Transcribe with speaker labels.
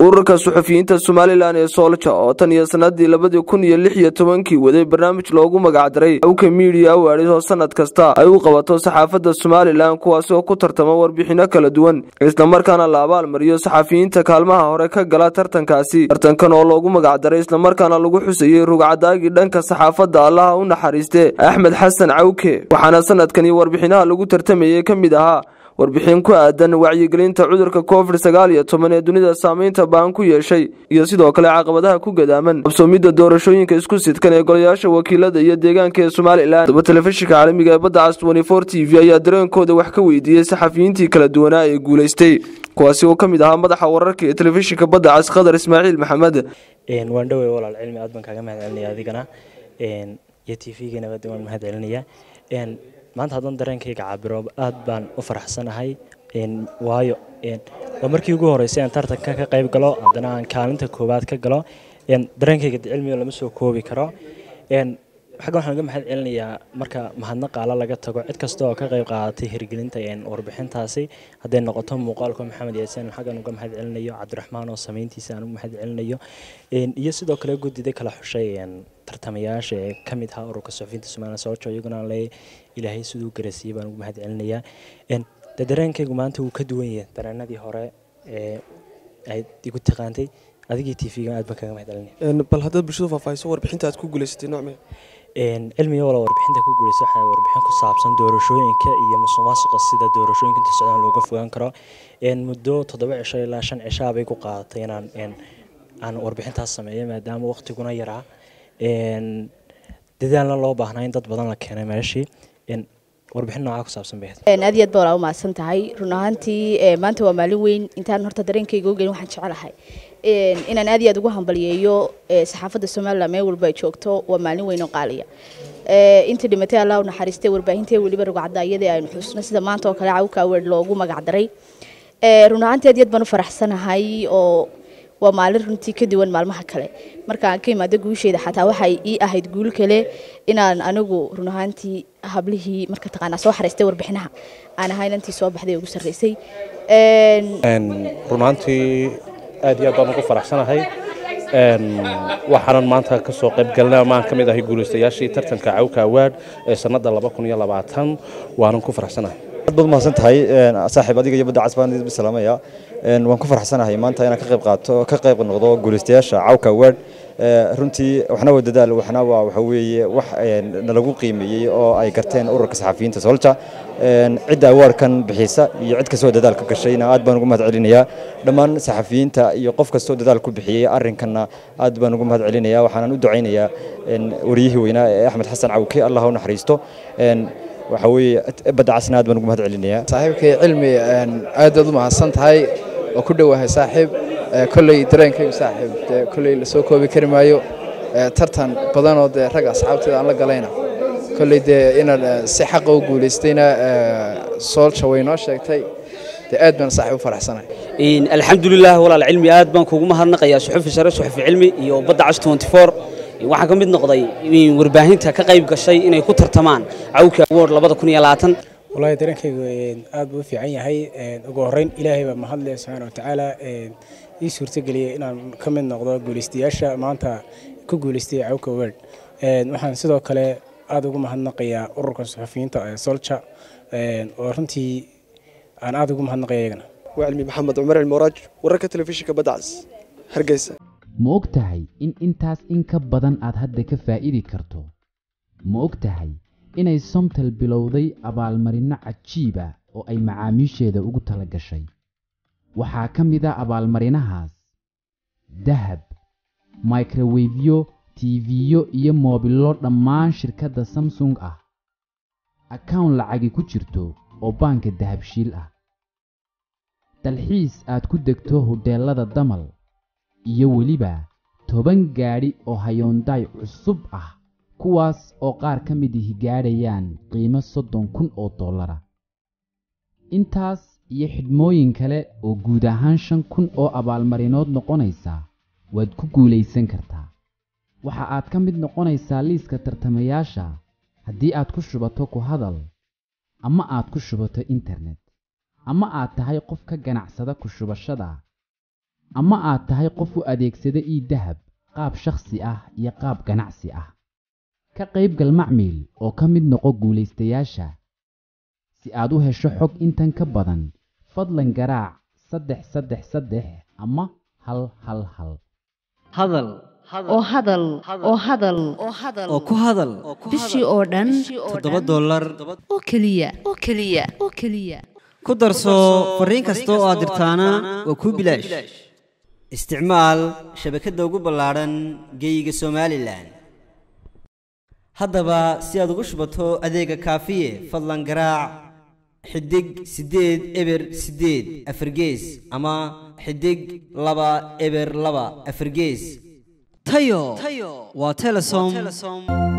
Speaker 1: ururka suxufiyiinta somalilan ee soolja oo tan iyo sanadii labadii kun iyo lix iyo tobankii waday barnaamij loogu magacdaray awka miidiya awaadhis oo sanad kasta ay u qabato saxaafadda somalilan kuwaasi oo ku tartama warbixino kala duwan islamarkaana la abaalmariyo saxafiyiinta kaalmaha hore ka gala tartankaasi tartankan oo loogu magacdaray islamarkaana lagu xusayey rugcadaagii dhanka saxaafadda allaha u naxariiste axmed xasan cawke waxaana sanadkani warbixinaha lagu tartamayey ka mid ahaa warbixin ku aadan wacyigelinta cudurka covid sagaal iyo toban ee dunida saameynta baan ku yeeshay iyo sidoo kale caqabadaha ku gadaaman qabsoomidda doorashooyinka isku sidkan ee golayaasha wakiilada iyo deegaanka ee somalilan daba telefishinka caalamiga ee badda cas twenty-four t v ayaa dareenkooda wax ka weydiiyey saxafiyiintii kala duwanaa ee guulaystay kuwaasi oo ka mid ahaa madaxa wararka ee telefishinka badda cas khadar ismaaciil maxamed
Speaker 2: waan dhowey walaal cilmi aad baan kaaga mahad celinaya adigana iyo t v-gana waan mahad celinaya maanta haddaan dareenkayga cabiro aad baan u faraxsanahay waayo waa markii ugu horeysay aan tartanka ka qayb galo haddana aan kaalinta koowaad ka galo dareenkayga cilmiga lama soo koobi karo xaggan waxaan uga mahad celinayaa marka mahadnaqaala laga tago cid kasta oo ka qayb qaadatay hirgelinta warbixintaasi hadday noqoto muuqaalka maxamed yaasiin xaggan uga mahad celinayo cabdiraxmaan oo samayntiisa aan uga mahad celinayo iyo sidoo kale guddida kala xushay tartamayaasha ee ka mid ahaa ururka suxufiyiinta somalilan socojo iyaguna aan leeyahay ilaahay siduu garasiiyey baan ugu mahad celinayaa de dareenkaygu maanta wuu ka duwan yahay dareenadii hore ee aad igu taqaantay adigii t v-ga aad baan kaga mahad celinaya
Speaker 3: bal haddaad bulshadu faahfaahiso warbixinta aad ku guulaysatay noocmee
Speaker 2: cilmiga wala warbixinta ku guulaysa waxaa warbixin ku saabsan doorashooyinka iyo musuqmaasuqa sida doorashooyinka inta socdaan looga fogaan karo muddo toddoba cisho ilaa shan cishaa bay ku qaadatay inaan aan warbixintaas sameeyo maadaama waqtiguna yaraa dadaalna loo baahnaa in dad badan la keenay meeshii warbixin noocaa ku saabsan bay
Speaker 4: aad iyo aad baa walaa u mahadsan tahay run ahaantii maanta waa maalin weyn intaan horta dareenkayga ogeyn waxaan jecelahay inaan aad iyo aad ugu hambaliyeeyo saxaafadda somalilan meel walba ay joogto waa maalin weyn oo qaaliya intii dhimatay allah u naxariistay warbaahintii weliba rugcadaayadii aynu xusno sida maanta oo kale cawka award loogu magacdaray run ahaantii aad iyo aad baan u faraxsanahay oo waa maalin runtii ka duwan maalmaha kale markaan ka imaado guusheeda xataa waxay ii ahayd guul kale inaan anigu run ahaantii hablihii marka taqaanaa soo xariistay warbixinaha aan ahayn intii soo baxday ugu sarreysay
Speaker 5: run ahaantii aad iyo aad baan ugu faraxsanahay waxaanan maanta ka soo qayb galnay ama aan ka mid ahay guulaystayaashii tartanka cawka awaad ee sannadda laba kun iyo labaatan waanan ku faraxsanahay
Speaker 6: aad baad mahadsan tahay saaxiib adiga iyo badda cas baan idin salaamaya waan ku faraxsanahay maanta inaan ka qayb qaato ka qayb noqdo guulaystayaasha cawka award runtii waxna waa dadaal waxna waa waxa weeye wax nalagu qiimeeyey oo ay garteen ururka saxafiyiinta solja cidda awaarkan bixisa iyo cid kastoo dadaal ka gashayna aad baan ugu mahad celinayaa dhammaan saxafiyiinta iyo qof kastoo dadaal ku bixiyey arrinkanna aad baan ugu mahad celinayaa waxaanan u ducaynayaa wariyihii weynaa ee axmed xasan cawke allah u naxariisto waxa weeye badda casna aad baan ugu mahad celinayaa
Speaker 7: saaxiibkay cilmi aad aad u mahadsan tahay oo ku dhowahay saaxiib kolley dareenkaygu saaxiib dee kolley lasoo koobi kari maayo tartan badanoo dee rag asxaabteeda aan la galayna kolley dee inaan si xaqa u guulaystayna soolja way noo sheegtay dee aad baan saaxiib u faraxsanahay
Speaker 8: alxamdulilah walaal cilmi aad baan kuugu mahadnaqayaa suxufi sare suxufi cilmi iyo badda cas twenty four waxaan ka mid noqday warbaahinta ka qayb gashay inay ku tartamaan cawka award labada kun iyo labaatan
Speaker 9: wallaahi dareenkaygu aad buu u fiican yahay ugu horreyn ilaahay baa mahadle subxaana watacaala ii suurtageliyey inaan ka mid noqdo guulaystayaasha maanta ku guulaystay cawka award waxaan sidoo kale aada ugu mahadnaqayaa ururka suxufiyiinta ee solja oo runtii aan aada ugu mahadnaqaya iyagana
Speaker 3: waa cilmi maxamed cumar cilmuraaj wararka telefishinka badda cas hargeysa
Speaker 10: ma og tahay in intaas in ka badan aad hadda ka faa'idi karto ma og tahay inay somtal bilowday abaalmarinno cajiib ah oo ay macaamiisheeda ugu tala gashay waxaa ka mid a abaalmarinahaas dahab microwefyo tiifiyo iyo moobillo dhammaan shirkadda samsung ah akawn lacagi ku jirto oo baanka dahabshiil ah dalxiis aad ku degto hodheellada damal iyo weliba toban gaadhi oo hayoondaay cusub ah kuwaas oo qaar ka mid ihi gaadhayaan qiimo soddon kun oo dollara intaas iyo xidhmooyin kale oo guud ahaan shan kun oo abaalmarinood noqonaysa waad ku guulaysan kartaa waxa aad ka mid noqonaysaa liiska tartamayaasha haddii aad ku shubato ku hadal ama aad ku shubato internet ama aad tahay qof ka ganacsada ku shubashada ama aad tahay qof u adeegsada ii dahab qaab shakhsi ah iyo qaab ganacsi ah ka qaybgal macmiil oo ka mid noqo guulaystayaasha si aad u hesho xog intan ka badan fadlan garaac saddex saddex saddex ama hal hal hal
Speaker 11: hadal
Speaker 12: oo hadal oo hadal
Speaker 11: oo ku hadal
Speaker 12: bishii oo dhan
Speaker 11: toddoba dollar
Speaker 12: oo keliya oo keliya oo keliya
Speaker 11: ku darso fariin kasta oo aad dirtaana waa kuu bilaash isticmaal shabakadda ugu ballaadhan geeyiga somalilan haddaba si aad ugu shubato adeega kaafiye fadlan garaac xidig siddeed eber siddeed afargees ama xidig laba eber laba afargees tayo waa telesom